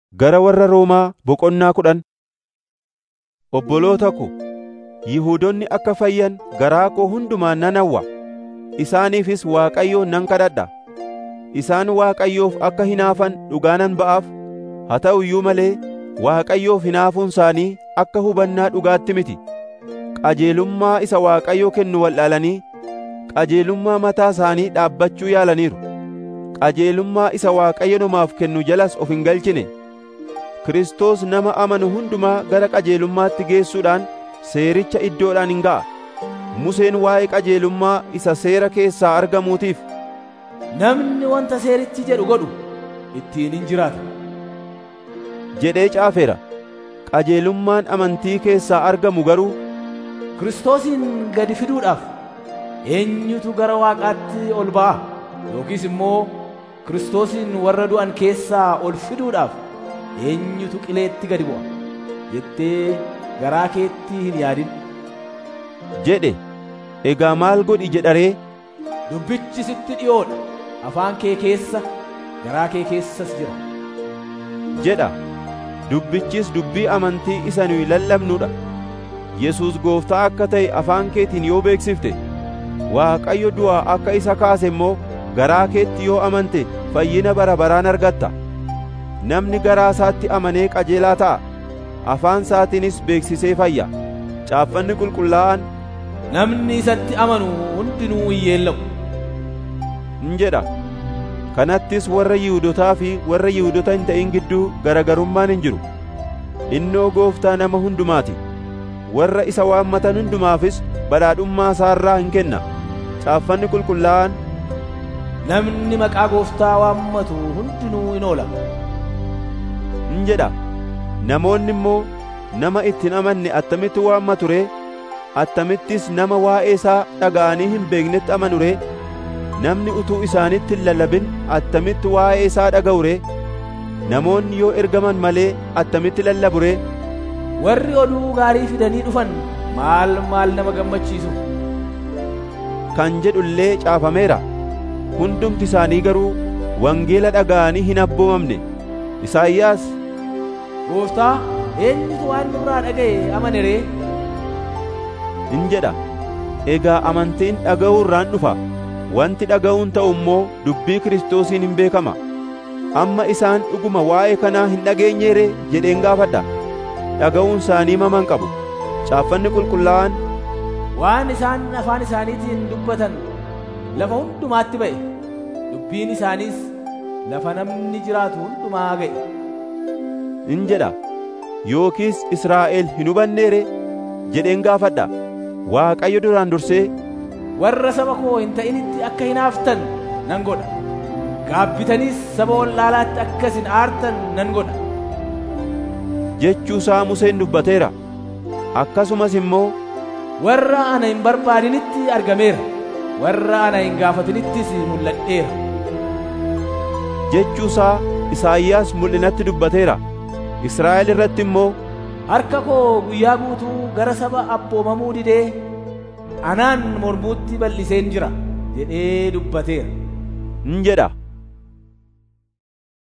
Gara warra Roomaa boqonnaa kudhan Obboloota ko, Yihuudoonni akka fayyan garaa koo hundumaan nan hawwa; isaaniifis Waaqayyoon nan kadhadha. Isaan Waaqayyoof akka hinaafan dhugaa nan ba'aaf; haa ta'u iyyuu malee Waaqayyoof hinaafuun isaanii akka hubannaa dhugaatti miti. Qajeelummaa isa Waaqayyo kennu wallaalanii qajeelummaa mataa isaanii dhaabbachuu yaalaniiru. Qajeelummaa isa Waaqayyo namaaf kennu jalas of hin galchine. Kiristoos nama amanu hundumaa gara qajeelummaatti geessuudhaan seericha iddoodhaan hin ga'a. Museen waa'ee qajeelummaa isa seera keessaa argamuutiif, Namni wanta seerichi jedhu godhu ittiin hin jiraata. jedhee caafeera. Qajeelummaan amantii keessaa argamu garuu Kiristoosin gadi fiduudhaaf eenyutu gara Waaqaatti ol ba'a? Yookiis immoo Kiristoosin warra du'an keessaa ol fiduudhaaf eenyutu qileetti gadi bu'a? jettee garaa keetti hin yaadin. jedhe. Egaa maal godhi jedharee Dubbichi sitti dhi'oodha. Afaan kee keessa, garaa kee keessas jira. jedha. Dubbichis dubbii amantii isa nuyi lallabnudha. Yesuus gooftaa akka ta'e afaan keetiin yoo beeksifte, Waaqayyo du'aa akka isa kaase immoo garaa keetti yoo amante fayyina bara baraan argatta. Namni garaa isaatti amanee qajeelaa ta'a. Afaan isaatiinis beeksisee fayya. Caaffanni qulqullaa'aan Namni isatti amanu hundinuu hin yeellamu. in jedha. Kanattis warra Yihuudotaa fi warra Yihuudota hin ta'in gidduu garagarummaan hin jiru. Innoo gooftaa nama hundumaati. Warra isa waammatan hundumaafis badhaadhummaa isaarraa hin kenna. Caaffanni qulqullaa'aan Namni maqaa gooftaa waammatu hundinuu in oola. in jedha. Namoonni immoo nama itti hin amanne attamitti waammatu ree? Attamittis nama waa'ee isaa dhaga'anii hin beeknetti amanu ree? Namni utuu isaanitti hin lallabin attamitti waa'ee isaa dhaga'u ree? Namoonni yoo ergaman malee attamitti lallabu ree? Warri oduu gaarii fidanii dhufan maal maal nama gammachiisu. Kan jedhu illee caafameera. Hundumti isaanii garuu wangeela dhaga'anii hin abboomamne. Isaayyaas Gooftaa eenyutu waan nurraa dhaga'e amane ree? in jedha. Egaa amantiin dhaga'uu irraan dhufa. Wanti dhaga'uun ta'u immoo dubbii Kiristoosiin hin beekama. Amma isaan dhuguma waa'ee kanaa hin dhageenyeere jedheen gaafadha. Dhaga'uun isaanii maman qabu. Caaffanni qulqullaa'aan Waan isaan afaan isaaniitiin dubbatan lafa hundumaatti ba'e. Dubbiin isaaniis lafa namni jiraatu hundumaa ga'e. in jedha. Yookiis Israa'el hin hubanneere jedheen gaafadha. Waaqayyo duraan dursee Warra saba koo hin ta'initti akka hinaaftan nan godha. Gaabbitaniis saba wallaalaatti akka isin aartan nan godha. jechuu isaa Museen dubbateera. Akkasumas immoo Warra ana hin barbaadinitti argameera. Warra ana hin gaafatinittis mul'adheera. jechuu isaa Isaayyaas mul'inatti dubbateera. Israa'el irratti immoo Harka koo guyyaa guutuu gara saba abboomamuu didee anaan mormuutti bal'iseen jira jedhee dubbateera. in jedha.